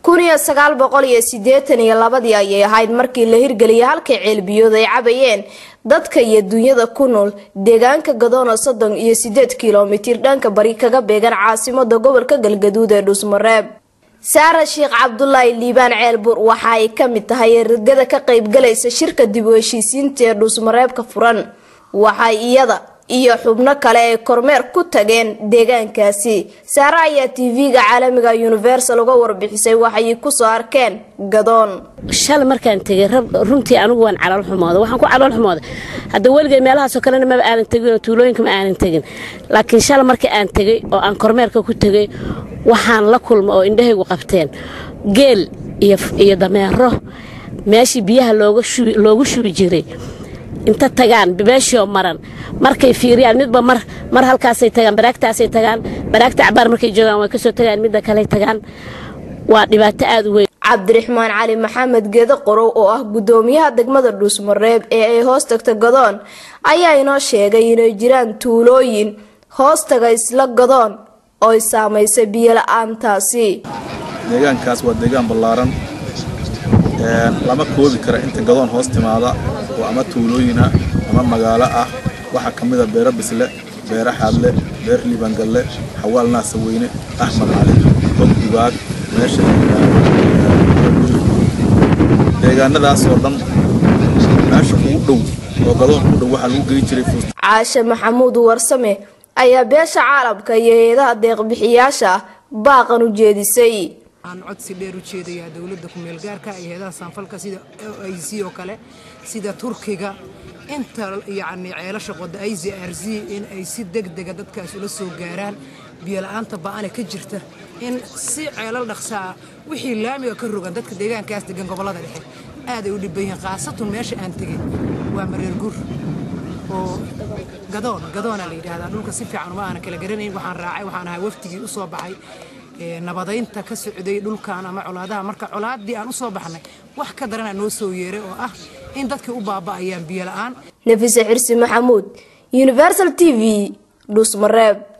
kun iyo sagaal boqol iyo siddeetan iyo labadii ayay ahayd markii la hirgeliyay halkay ceelbiyood ay cabayeen dadka iyo dunyada ku nool deegaanka gadoona soddon iyo siddeed kilomitir dhanka bari kaga beegan caasimada gobolka galgaduud ee dhuusmareeb saara sheekh cabdulaahi liibaan ceelbuur waxa ay ka mid tahay ergada ka qaybgalaysa shirka dib u heshiisiinta ee dhuusmareebka furan waxay iyada iyo xubno kale ay kormeer ku tageen deegaankaasi saare ayaa tv-ga caalamiga universal uga warbixisay waxay kusoo arkeen gadoon shalay markaan tegay runtii anigu waan calool xumooda waxaan ku calool xumooday hadda weligay meelahaasoo kalena maba aanan tegin oo tuulooyinka ma aanan tegin laakiin shalay markii aan tegay oo aan kormeerka ku tegay waxaan la kulma oo indhahaygu qabteen geel iyo dameero meeshii biyaha loogu shubi jiray inta tagaan beeshioo maran markay fiiriyaan midba mar mar halkaasay tagaan baraagtaasay tagaan baraagta cabaar markay joogaan way kasoo tagaan midda kaley tagaan waa dhibaato aada u weyn cabdiraxmaan cali maxamed geedo qorow oo ah gudoomiyaha degmada dhuusmareeb ee ay hoos tagta gadoon ayaa inoo sheegay inay jiraan tuulooyin hoos taga isla gadoon ooy saamaysay biyo la-aantaasi deegaankaas waa deegaan ballaaran lama koobi kara inta gadoon hoos timaada oo ama tuulooyina ama magaalo ah waxaa ka mida beero bisle beero xaadle beer liibangalle xawaal naasaweyne axmed cali og dubaag meesha deegaanadaasoo dhan meesha ugu dhow oo gadoon u dhow waxaa lagu gey jiray caashe maxamuud warsame ayaa beesha caalamka iyo hay-adaha deeqbixiyaasha baaqan u jeedisay aan codsi dheer u jeedayaa dowladda ku-meel gaarka iyo heedaha saanfalka sida o i c oo kale sida turkiga inta yacni ceelasha qoda i z r z in ay si deg dega dadkaas ula soo gaaraan biyola-aanta ba-ane ka jirta in si ceelal dhaqsaa wixii laamiga ka rogan dadka deegaankaas degan gobollada dhexe aaday u dhibban yihiin khaasatun meesha aan tegin waa mareer gur oo gadoon gadoona la yidhaahdaa dhulka si fiican uma aanan kala garanayn waxaan raacay waxaan ahay waftigii u soo baxay nabadaynta ka socday dhulkan ama colaadaha marka colaaddii aan u soo baxnay wax ka darana noo soo yeeray oo ah in dadkii u baaba'ayaan biyo la-aan nafise xirsi maxamuud universal t v dhuusmareeb